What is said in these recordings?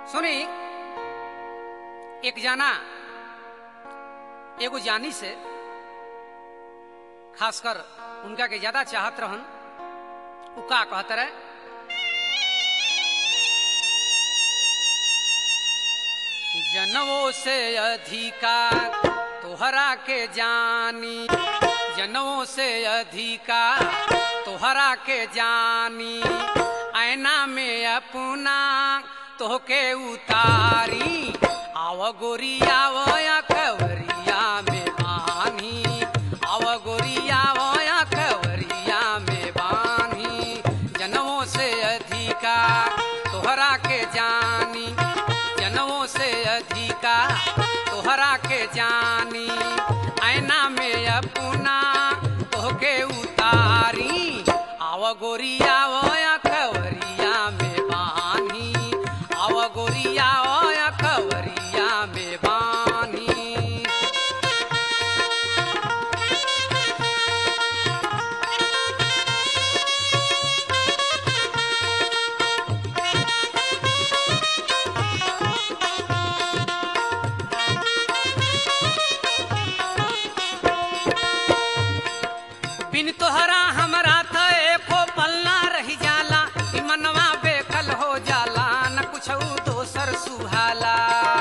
सुनी एक जाना एगो जानी से खासकर उनका के ज्यादा चाहत रहन उ का कहत रहे जनवों से अधिका तोहरा के जानी जनवों से अधिका तोहरा के जानी ऐना में अपना तोहके उतारी आव गोरिया वया कवरिया में बानी आव गोरिया वया कवरिया में बानी जनवों से अधिका तोहरा के जानी जनवों से अधिका तोहरा के जानी ऐना में अपना तोहके उतारी आव गोरिया वया कवरिया में बानी आव गोरिया वया कवरिया में बानी बिन तोहरा हमरा त एको पल्ला रही जाला ई मनवा बेकल हो जाला न कुछ दोसर सुहाला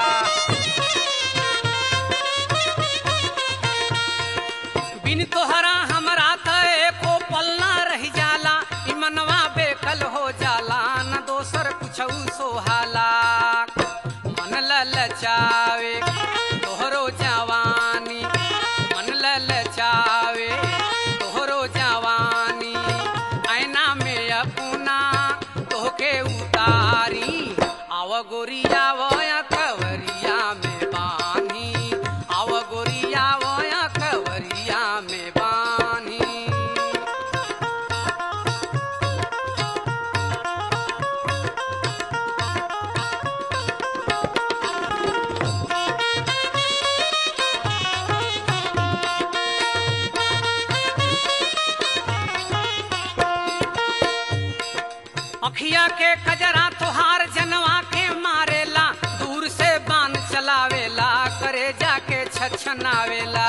बिन तोहरा हमरा त एको पल्ला रही जाला ई मनवा बेकल हो जाला न दोसर कुछ सोहाला मन ललचावे तोहरो जवानी मन ललचावे तोहरो जवानी ऐना में अपना तोहके उतारी आव गोरिया वया कवरिया में बानी आव गोरिया वया कवरिया में बानी अखिया के कजरा तोहार जनवा के मारेला दूर से बान चलावेला करे जाके छछनावेला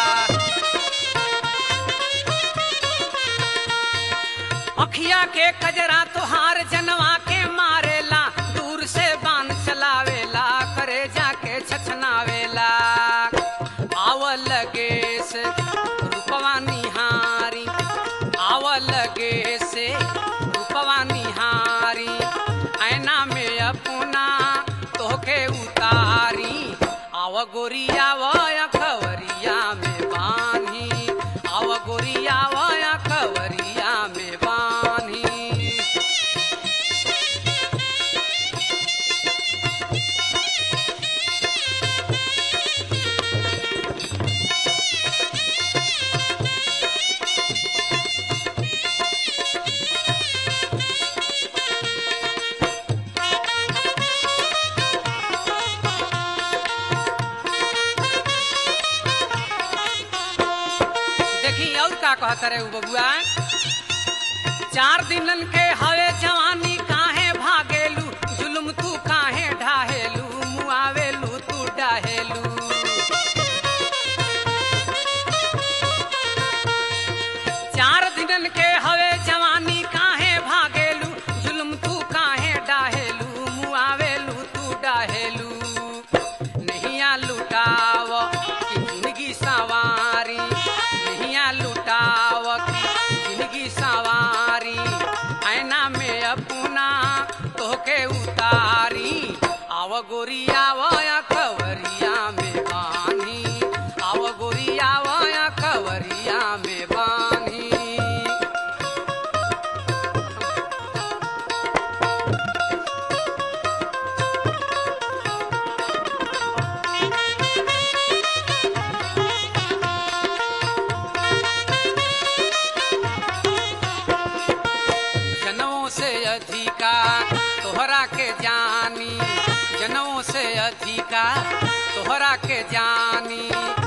अखिया के कजरा तोहार जनवा के मारेला दूर से बान चलावेला करे जाके छछनावेला आव लगे से रूपवा निहारी आव लगे से रूपवा निहारी ऐना में अपना तोहके उतारी आव गोरिया वया खवरिया में बानी आव गोरिया वया खवरिया में बानी देखी और का कहत रहे उ बबुआ चार दिनन के हवे जवानी काहे भागेलू जुल्म तू काहे ढाहेलू मुआवेलू तू डाहेलू चार दिनन के हवे जवानी काहे भागेलू जुल्म तू काहे डाहेलू मुआवेलू तू डाहेलू नहिया लुटाव कि जिंदगी सवारी नहिया लुटाव कि जिंदगी सवारी ऐना में अपना तोहके उतारी आव गोरिया वया कवरिया में बानी आव गोरिया वया कवरिया में बानी जनों से अधिका तोहरा के जानी जनों से अधिका तोहरा के जानी